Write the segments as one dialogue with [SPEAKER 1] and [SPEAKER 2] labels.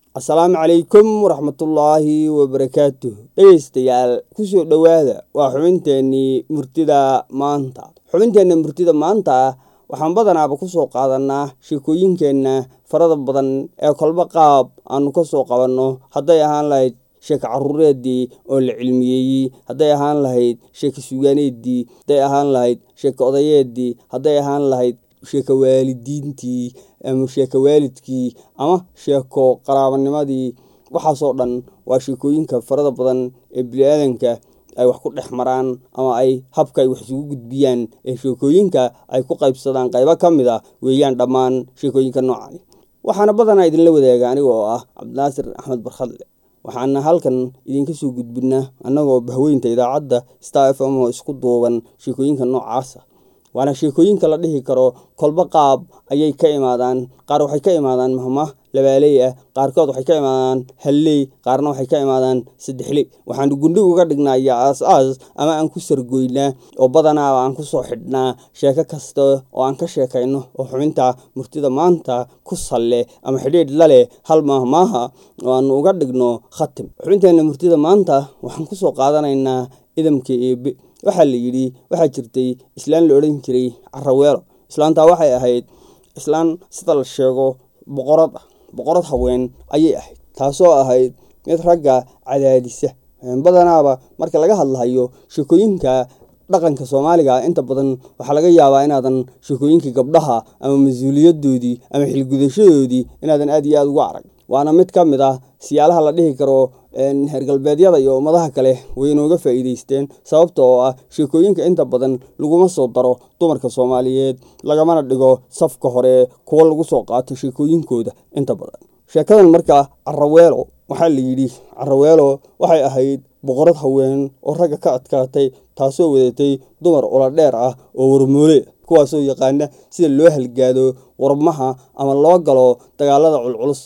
[SPEAKER 1] asalaamu calaykum waraxmatullaahi wabarakaatuh dhegeystayaal kusoo dhowaada waa xubinteenii murtida maanta xubinteenna murtida maanta waxaan badanaaba kusoo qaadanaa sheekooyinkeenna farada badan ee kolba qaab aanu ka soo qabanno hadday ahaan lahayd sheeko caruureedii oo la cilmiyeeyey hadday ahaan lahayd sheeko sugaaneedii hadday ahaan lahayd sheeko odayeedii hadday ahaan lahayd sheeko waalidiintii ama sheeko waalidkii ama sheeko qaraabanimadii waxaasoo dhan waa sheekooyinka farada badan ee bini-aadanka ay wax ku dhex maraan ama ay habka ay wax isugu gudbiyaan ee sheekooyinka ay ku qaybsadaan qaybo ka mid a weeyaan dhammaan sheekooyinka noocani waxaana badanaa idinla wadaaga aniga oo ah cabdinaasir axmed barkhadle waxaana halkan idinka soo gudbinaa annagoo bahweynta idaacadda star f m oo isku duuban sheekooyinka noocaasa waana sheekooyinka la dhihi karo kolba qaab ayay ka imaadaan qaar waxay ka imaadaan mahmah labaaley ah qaarkood waxay ka imaadaan halley qaarna waxay ka imaadaan saddexley waxaanu gundhig uga dhignaa iyo aas-aas ama aan ku sargoynaa oo badanaaba aan kusoo xidhnaa sheeko kasta oo aan ka sheekayno oo xubinta murtida maanta ku salle ama xidhiidh la leh hal maahmaaha oo aanu uga dhigno khatim xubinteenna murtida maanta waxaan kusoo qaadanaynaa idamka eebe waxaa la yidhi waxaa jirtay islaan la odhan jiray caraweelo islaantaa waxay ahayd islaan sida la sheego boqorad ah boqorad haween ayay ahayd taasoo ahayd mid ragga cadaadisa badanaaba marka laga hadlahayo sheekooyinka dhaqanka soomaaliga inta badan waxaa laga yaabaa inaadan sheekooyinkii gabdhaha ama mas-uuliyadoodii ama xilgudashadoodii inaadan aada iyo aada uga arag waana mid ka mid ah siyaalaha la dhihi karo heer galbeedyada iyo ummadaha kale way inooga faa'iideysteen sababta oo ah sheekooyinka inta badan laguma soo daro dumarka soomaaliyeed lagamana dhigo safka hore kuwa lagu soo qaato sheekooyinkooda inta badan sheekadan marka caraweelo waxaa la yidhi caraweelo waxay ahayd boqorad haween oo ragga ka adkaatay taasoo wadatay dumar ula dheer ah oo warmoole kuwaasoo yaqaana sida loo halgaado warmaha ama loo galo dagaalada culculus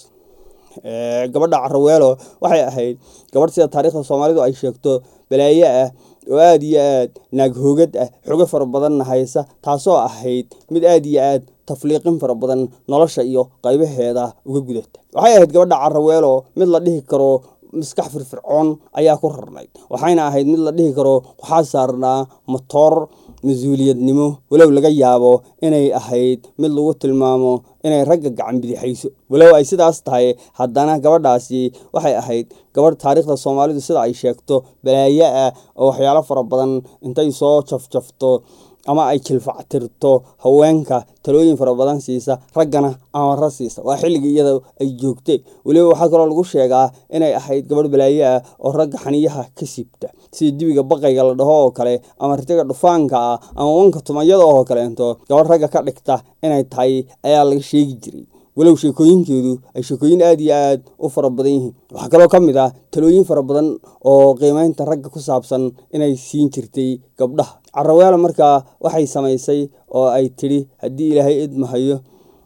[SPEAKER 1] gabadha caraweelo waxay ahayd gabadh sida taariikhda soomaalidu ay sheegto balaayo ah oo aada iyo aad naaghoogad ah xogo fara badanna haysa taasoo ahayd mid aada iyo aad tafliiqin fara badan nolosha iyo qaybaheeda uga gudata waxay ahayd gabadha caraweelo mid la dhihi karo maskax firfircoon ayaa ku rarnayd waxayna ahayd mid la dhihi karo waxaa saarnaa matoor mas-uuliyadnimo walow laga yaabo inay ahayd mid lagu tilmaamo inay ragga gacan bidixayso walow ay sidaas tahay haddana gabadhaasi waxay ahayd gabadh taariikhda soomaalidu sida ay sheegto balaayo ah oo waxyaalo fara badan intay soo jafjafto ama ay jilfactirto haweenka talooyin fara badan siisa raggana amara siisa waa xilligii iyada ay joogtay weliba waxaa kaloo lagu sheegaa inay ahayd gabadh balaayo ah oo ragga xaniyaha ka siibta sida dibiga baqayga la dhaho oo kale ama ritiga dhufaanka ah ama wanka tumayada oo kaleento gabadh ragga ka dhigta inay tahay ayaa laga sheegi jiray walow sheekooyinkeedu ay sheekooyin aada iyo aad u fara badan yihiin waxaa kaloo ka mid ah talooyin fara badan oo qiimeynta ragga ku saabsan inay siin jirtay gabdhaha caraweelo markaa waxay samaysay oo ay tidhi haddii ilaahay idmahayo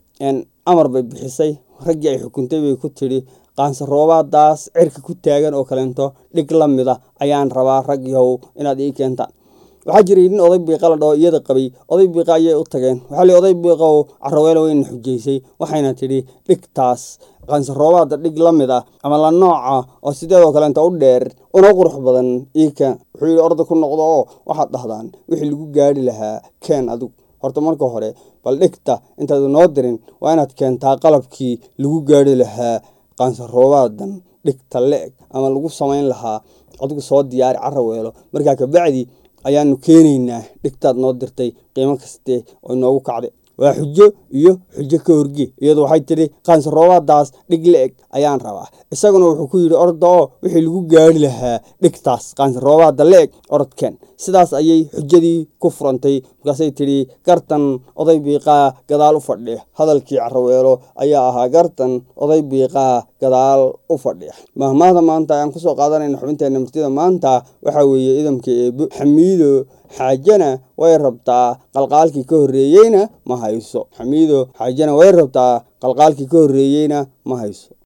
[SPEAKER 1] amar bay bixisay raggii ay xukuntay bay ku tidhi qaansaroobadaas cirka ku taagan oo kaleento dhig la mid a ayaan rabaa rag yahow inaad ii keentaan waxaa jiray nin oday biiqa la dhaho iyada qabay oday biiqa ayay u tageen waxaa li oday biiqow caraweelo wayna xujaysay waxayna tidhi dhigtaas qansaroobaada dhig la mid ah ama la nooca oo sideedoo kaleenta u dheer una qurux badan ii keen wuxuu yidhi orda ku noqdo oo waxaad dhahdaan wixii lagu gaari lahaa keen adigu horta marka hore bal dhigta intaad noo dirin waa inaad keentaa qalabkii lagu gaari lahaa qaansaroobadan dhigta le-eg ama lagu samayn lahaa adigu soo diyaari caraweelo markaa kabacdi ayaanu keenaynaa dhigtaad noo dirtay qiimo kaste oo inoogu kacday waa xujo iyo xujo ka horge iyadu waxay tidhi qaansaroobadaas dhig la-eg ayaan rabaa isaguna wuxuu ku yidhi orda oo wixii lagu gaari lahaa dhigtaas qaansaroobada la-eg orodkeen sidaas ayay xujadii ku furantay markaasay tidhi gartan oday biiqaa gadaal u fadhiya hadalkii caraweelo ayaa ahaa gartan oday biiqaa gadaal u fadhiya mahmaahda maanta ayaan kusoo qaadanayna xubinteena murtida maanta waxaa weeye idamka eebo xamiido xaajana way rabtaa qalqaalkii ka horreeyeyna ma hayso xamiido xaajana way rabtaa qalqaalkii ka horreeyeyna ma hayso